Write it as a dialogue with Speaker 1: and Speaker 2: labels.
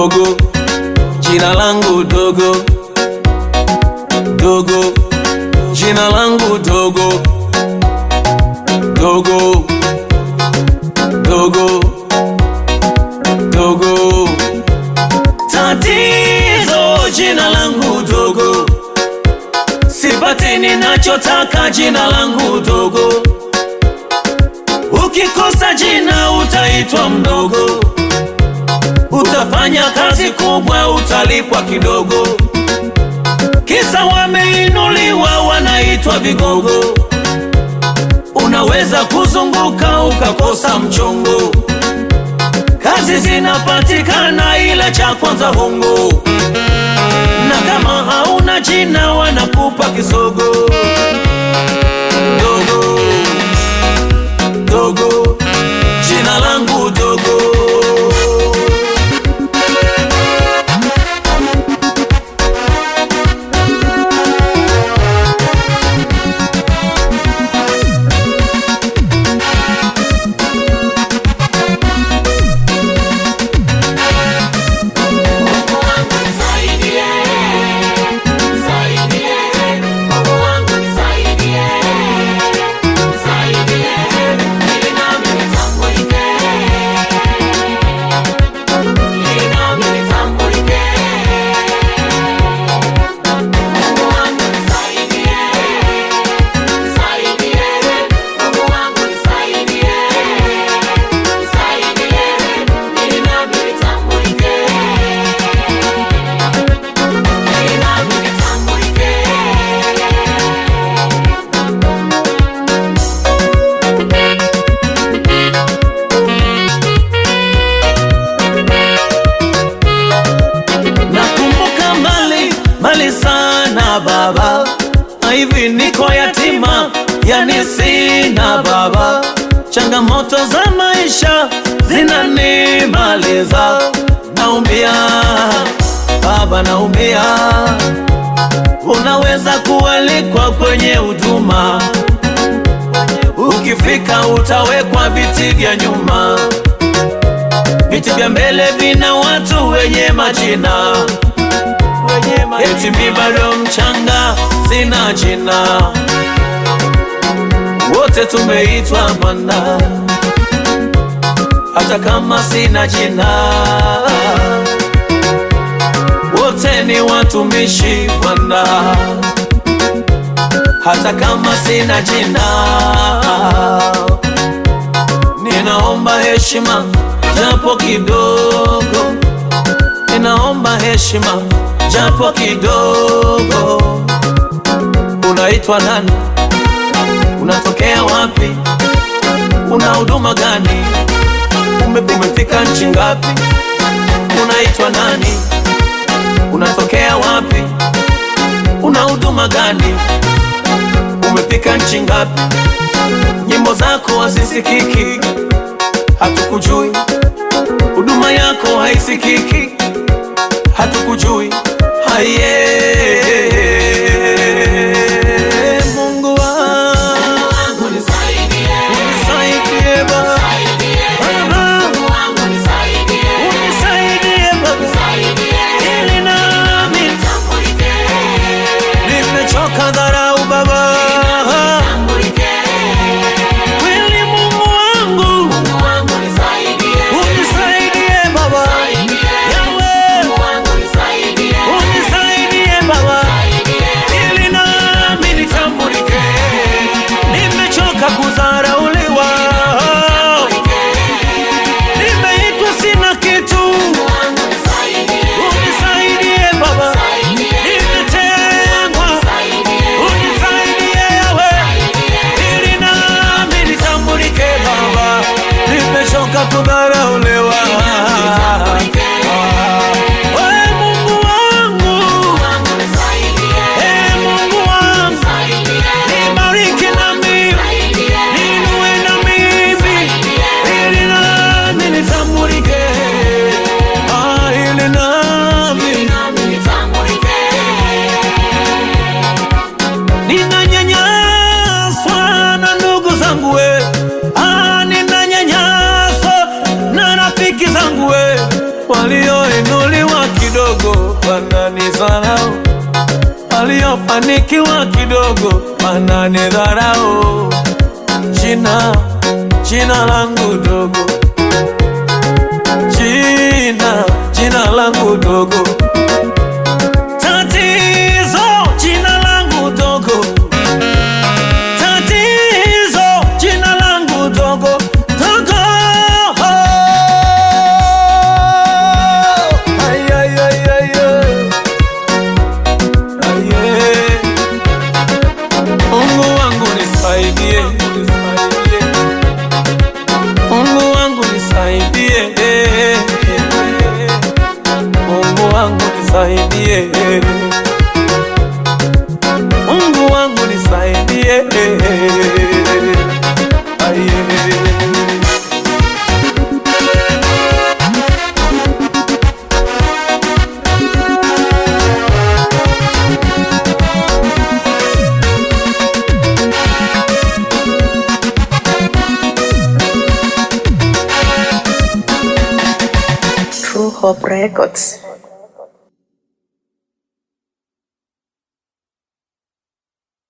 Speaker 1: dogo, jina langu dogo, dogo, jina langu dogo, dogo, dogo, dogo. Tatizo jina langu dogo, sipati ninachotaka jina langu dogo. Ukikosa jina utaitwa mdogo, utafanya kazi kubwa, utalipwa kidogo. Kisa wameinuliwa, wanaitwa vigogo. Unaweza kuzunguka ukakosa mchongo. Kazi zinapatikana, ila cha kwanza hongo, na kama hauna jina wanakupa kisogo. Dogo dogo, jina langu dogo. Nakumbuka mbali mbali sana baba, na hivi niko yatima, yani sina baba. Changamoto za maisha zinanimaliza, naumia baba, naumia. Unaweza kualikwa kwenye huduma, ukifika utawekwa viti vya nyuma viti vya mbele vina watu wenye majina, eti mi bado mchanga, sina jina. Wote tumeitwa Bwana, hata kama sina jina. Wote ni watumishi Bwana, hata kama sina jina. Ninaomba heshima japo kidogo, ninaomba heshima japo kidogo. Unaitwa nani? Unatokea wapi? Una huduma gani? Ume- Umefika nchi ngapi? Unaitwa nani? Unatokea wapi? Una huduma gani? Umefika nchi ngapi? Nyimbo zako hazisikiki, hatukujui. Huduma yako haisikiki, hatukujui. Haye Mungu wangu unisaidie Baba, Baba, unisaidie Baba, ili nami nimechoka dharau Baba, kweli Mungu wangu unisaidie Baba, Yawe unisaidie Baba, ili nami nitambulike, nimechoka kudharauliwa, nimeitwa sina kitu, unisaidie Baba, nimetengwa, unisaidie Yawe, ili nami nitambulike Baba, nimechoka kudharauliwa. Ee Mungu wangu, ee Mungu wangu, nibariki na mimi, niinue na mimi, ili nami nitambulike, ah, ili nami ninanyanyaswa na ndugu zangu we, ah, ninanyanyaswa anikiwa kidogo ananidharau. Jina jina langu dogo, jina jina langu dogo, tatizo jina langu dogo, tatizo jina langu dogo dogo. Ay, ay, ay, ay, ay. Ay, ay. Mungu wangu nisaidie, Mungu wangu nisaidie, Mungu wangu nisaidie, Mungu wangu nisaidie. Aye.
Speaker 2: True Hope Records.